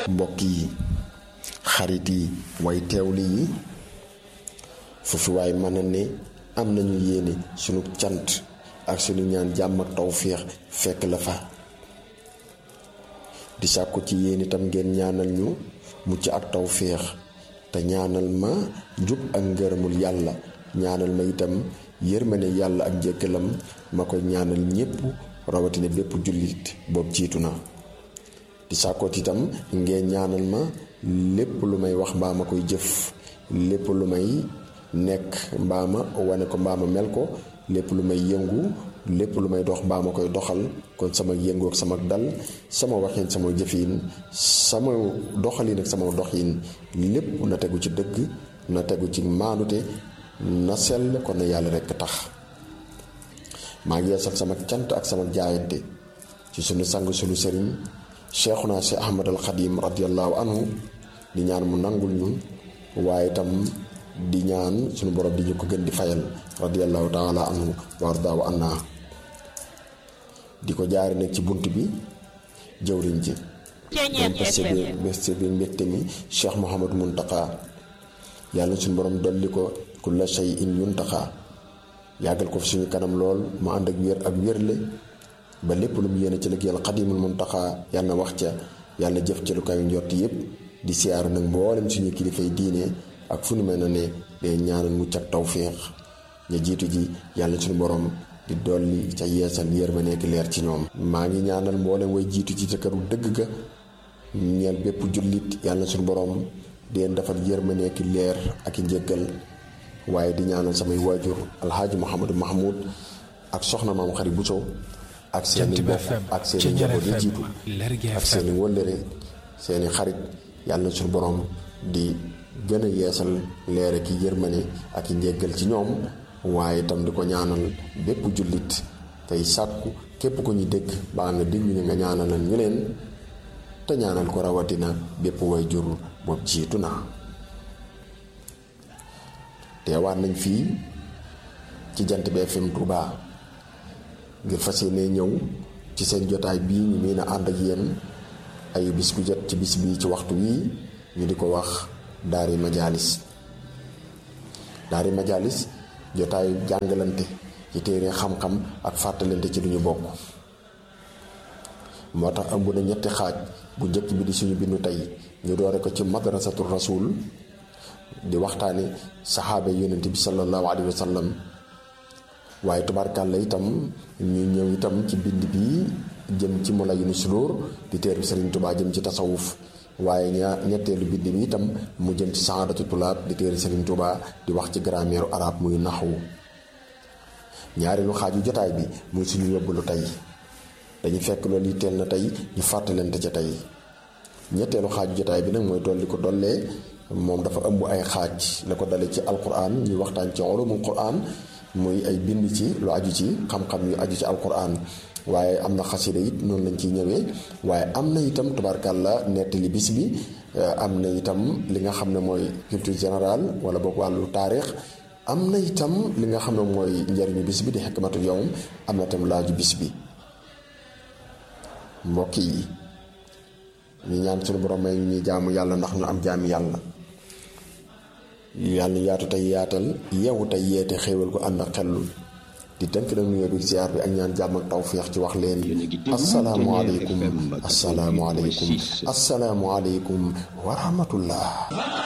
mbokk yi xarit yi way teewli yi foofu waay mën a ne am nañu yéene sunu cant ak sunu ñaan jàmm ak tawféex fekk la fa di sàkku ci yéen itam ngeen ñaanal ñu mucc ak tawféex te ñaanal ma jub ak ngërëmul yàlla ñaanal ma itam yërmande yàlla ak njëkkalam ma koy ñaanal ñépp rawatina bépp jullit boobu jiitu na di sàkkoot itam ngeen ñaanal ma lépp lu may wax mbaa ma koy jëf lépp lu may nekk mbaa ma wane ko mbaa ma mel ko lépp lu may yëngu lépp lu may dox mbaa ma koy doxal kon sama yëngu ak sama dal sama waxin sama jëfin sama doxalin ak sama doxin lépp na tegu ci dëgg na tegu ci maanute na sell kon na yàlla rekk tax maa ngi yeesal sama cant ak sama jaayante ci sunu sang sunu sëriñ cheikhuna si ahmad al xadim radiallahu anhu di ñaan mu nangul ñu waaye itam di ñaan sunu borom di ñu ko gën di fayal radiallahu taala anhu wardaaw anna di ko jaari nag ci bunt bi jëwriñ ji moom bés bi bés bi mbégte mi cheikh mohamad muntaka yàlla suñu borom dolli ko kulla shay in yuntaxa yàggal ko fi suñu kanam lool mu ànd ak wér ak wérle ba lépp lu mu yéene ci liggéeyal xadimul muntaxa yàlla na wax ca yàlla jëf ci lu kaw njott yépp di siyaaru nag mboolem suñu kilifay diine ak fu nu mel na ne day ñaanal mucc ak tawféex ña jiitu ji yàlla suñu borom di dolli ca yeesal yër ma nekk leer ci ñoom maa ngi ñaanal mboolem way jiitu ci ca këru dëgg ga ñeel bépp jullit yàlla suñu borom di leen defal yër ma nekk leer ak i njëggal waaye di ñaanal samay waajur alxaaji Mouhamadou Mahmoud ak soxna maam xarit Bousso ak seeni mbokk ak seeni njaboot yi jiitu ak seeni wëllëre seeni xarit yàlla suñu borom di gën a yeesal leere ki yërmane ak i njéggal ci ñoom waaye itam di ko ñaanal bépp jullit tey sàkku képp ko ñu dégg baa nga déglu ñu nga ñaanalal ñu leen te ñaanal ko rawatina bépp way jur boobu jiitu na teewaat nañ fii ci jant bi FM Touba ngir fas yéene ñëw ci seen jotaay bii ñu mën a ànd ak yéen ayu bis bu jot ci bis bii ci waxtu wii ñu di ko wax daari majaalis daari majaalis jotaayu jàngalante ci téere xam-xam ak fàttalante ci duñu bokk moo tax ëmb na ñetti xaaj bu njëkk bi di suñu bindu tey ñu doore ko ci madrasatu rasul di waxtaane saxaaba yonent bi sallallahu alayhi wa sallam waaye tubaarkàlla itam ñu ñëw itam ci bind bi jëm ci mola yu sudur di téere Sëriñ Tubaa jëm ci tasawuf waaye ñaa ñetteelu bind bi itam mu jëm ci saadatu tulaab di téere Sëriñ Tubaa di wax ci grammaire arabe muy naxwu ñaareelu xaaju jotaay bi muy suñu yóbbalu tey dañu fekk loolu yitteel na tey ñu fàttalante ca tey ñetteelu xaaju jotaay bi nag mooy dolli ko dollee moom dafa ëmb ay xaaj la ko dale ci alquran ñuy waxtaan ci ulumul quran muy ay bind ci lu aju ci xam-xam yu aju ci alquran waaye am na xasida it noonu lañ ciy ñëwee waaye am na itam tubaarkàlla nettali bis bi am na itam li nga xam ne mooy culture générale wala boog wàllu taarix am na itam li nga xam ne mooy njariñu bis bi di xikmatu yawm am na itam laaju bis bi mbokk yi ñu ñaan suñu borom may ñuy jaamu yàlla ndax ñu am jaami yàlla yàlla yaatu tey yaatal yeewu tey yeete xéewal ko ànd ak xellul di tënk nag nuyoo bi ziar bi ak ñaan jàmm ak tawféex ci wax leen asalaamualeykum asalaamualeykum asalaamualeykum wa rahmatullah